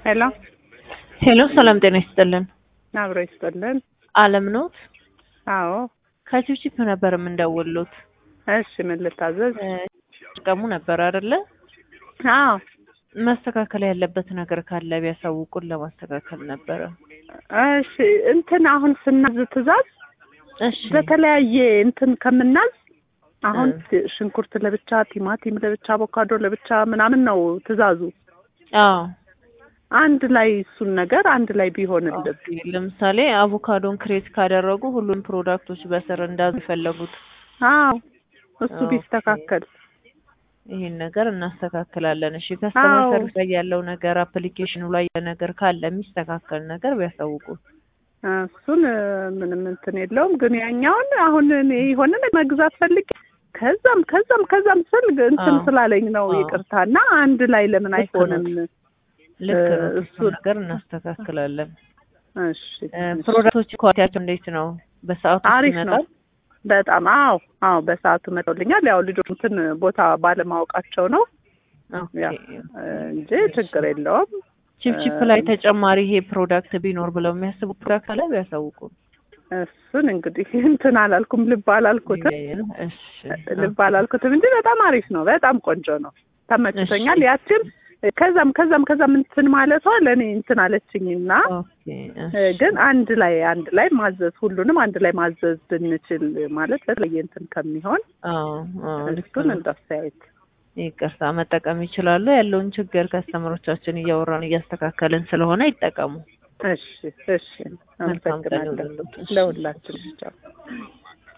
ሄሎ ሄሎ ሰላም ጤና ይስጥልን። አብሮ ይስጥልን። አለም ኖት? አዎ ከቺፕቺፕ ነበር የምንደውሉት። እሺ ምን ልታዘዝ? ቀሙ ነበር አይደለ? አዎ መስተካከል ያለበት ነገር ካለ ቢያሳውቁን ለማስተካከል ነበረ። እሺ እንትን አሁን ስናዝ ትእዛዝ እሺ በተለያየ እንትን ከምናዝ አሁን ሽንኩርት ለብቻ፣ ቲማቲም ለብቻ፣ አቮካዶ ለብቻ ምናምን ነው ትእዛዙ። አዎ አንድ ላይ እሱን ነገር አንድ ላይ ቢሆንልን ኦኬ። ለምሳሌ አቮካዶን ክሬት ካደረጉ ሁሉም ፕሮዳክቶች በስር እንዳዙ የፈለጉት አዎ እሱ ኦኬ። ቢስተካከል ይሄን ነገር እናስተካክላለን። እሺ ከስተመር አዎ። ሰርቪስ ላይ ያለው ነገር አፕሊኬሽኑ ላይ ያለ ነገር ካለ የሚስተካከል ነገር ቢያሳውቁ። እሱን እ፣ ምንም እንትን የለውም። ግን ያኛውን አሁን እኔ የሆነ ነገር መግዛት ፈልጌ ከዛም ከዛም ከዛም ስል እንትን አዎ። ስላለኝ ነው አዎ። ይቅርታ። እና አንድ ላይ ለምን ልክ ነው። አይሆንም? ልክ ነው። እ፣ እሱ እሱን- ነገር እናስተካክላለን። እሺ እ፣ እሺ። ፕሮዳክቶች ኳሊቲያቸው እንዴት ነው? በሰዓቱ አሪፍ ነው ይመጣል? በጣም አዎ አዎ በሰዓቱ መጥቶልኛል። ያው ልጆች እንትን ቦታ ባለማወቃቸው ነው ኦኬ። ያ እ፣ እንጂ ችግር የለውም። ቺፕቺፕ እ፣ ላይ ተጨማሪ ይሄ ፕሮዳክት ቢኖር ብለው የሚያስቡ ፕሮዳክት አለ ቢያሳውቁ። እሱን እንግዲህ እንትን አላልኩም፣ ልብ አላልኩትም እሺ ልብ አላልኩትም እንጂ በጣም አሪፍ ነው። በጣም ቆንጆ ነው። ተመችቶኛል። ያችን ከዛም ከዛም ከዛም እንትን ማለቷ ለእኔ እንትን አለችኝና ኦኬ እሺ። እ፣ ግን አንድ ላይ አንድ ላይ ማዘዝ ሁሉንም አንድ ላይ ማዘዝ ብንችል ማለት በተለየ እንትን ከሚሆን አዎ አዎ ልክ እሱን ነው። እንደ አስተያየት ይቅርታ መጠቀም ይችላሉ። ያለውን ችግር ከስተመሮቻችን እያወራን እያስተካከልን ስለሆነ ይጠቀሙ። እሺ እሺ መልካም ቀን አመሰግናለሁ ይሁንልዎት። እሺ። ለሁላችን ብቻ